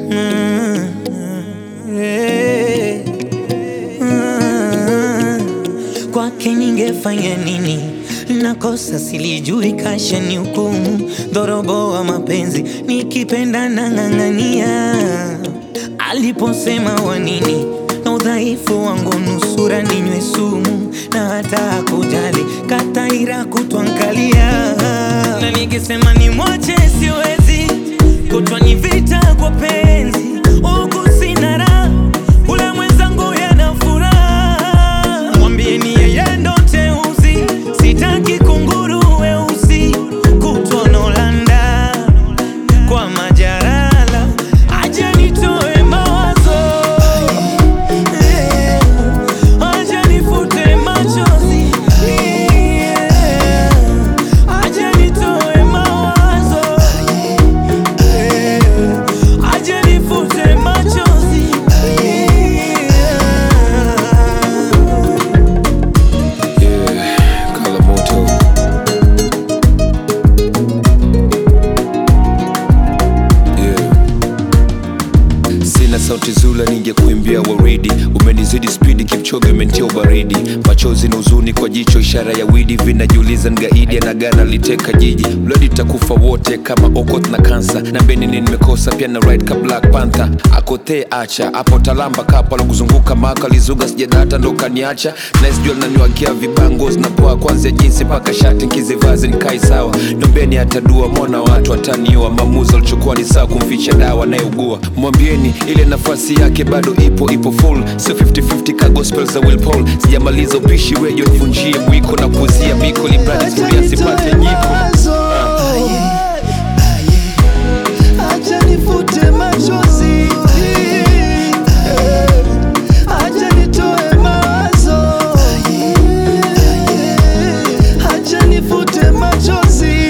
Mm, eh, mm. Kwake ningefanya nini? Nakosa silijui, kasha ni hukumu, dhorobo wa mapenzi, nikipenda na ng'ang'ania. Aliposema wanini na udhaifu wangu, nusura ninywe sumu, na hata hakujali kataira kutwangalia, na nikisema ni mwache siwezi, kutwa ni vita kwa penzi, huku sina raha, ule mwenzangu yana furaha, mwambieni yeye ndo teuzi, sitaki kunguru weusi, kutwa Nolanda kwa majarala, aje nitoe mawazo Eh, aje nifute machozi Yeah, aje nitoe mawazo Eh, aje nifute machozi Yeah. Yeah, Kalamoto. Yeah. Sina sauti zula ningekuimbia waridi, umenizidi spidi, Kipchoge umenitia ubaridi, machozi na huzuni kwa jicho, ishara ya widi, vinajiuliza ngaidi anagana liteka jiji, bladi takufa wote kama okot na kansa, na benini nimekosa pia na ride ka Black Panther, akotee acha hapo talamba kapa kuzunguka maka lizuga sijadata ndo kaniacha, nice jua naniwagia vibango zinapoa kwanzia jinsi mpaka shati nkizivazi nikai sawa, nombeni atadua mwana watu ataniua, maamuzi alichukua ni sawa kumficha dawa anayeugua, mwambieni ile nafasi yake bado ipo ipo full, sio 50-50 ka gospel za Will Paul, sijamaliza upishi wejo nivunjie mwiko na kuzia miko libradi suria sipate nyiko Acha nifute machozi, acha nitoe mawazo, acha nifute machozi.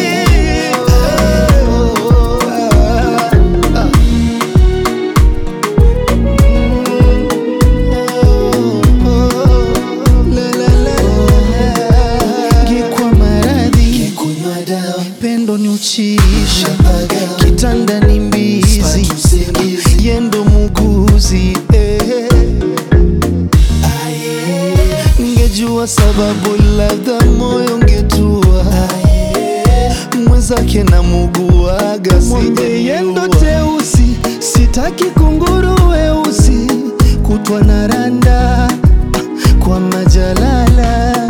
Ngekwa maradhi pendo ni uchiisha kitanda ni mbizi yendo muguzi eh. Ngejua sababu labda moyo ngetua mwenzake na muguaga mwambie yendo teusi sitaki kunguru weusi kutwa na randa kwa majalala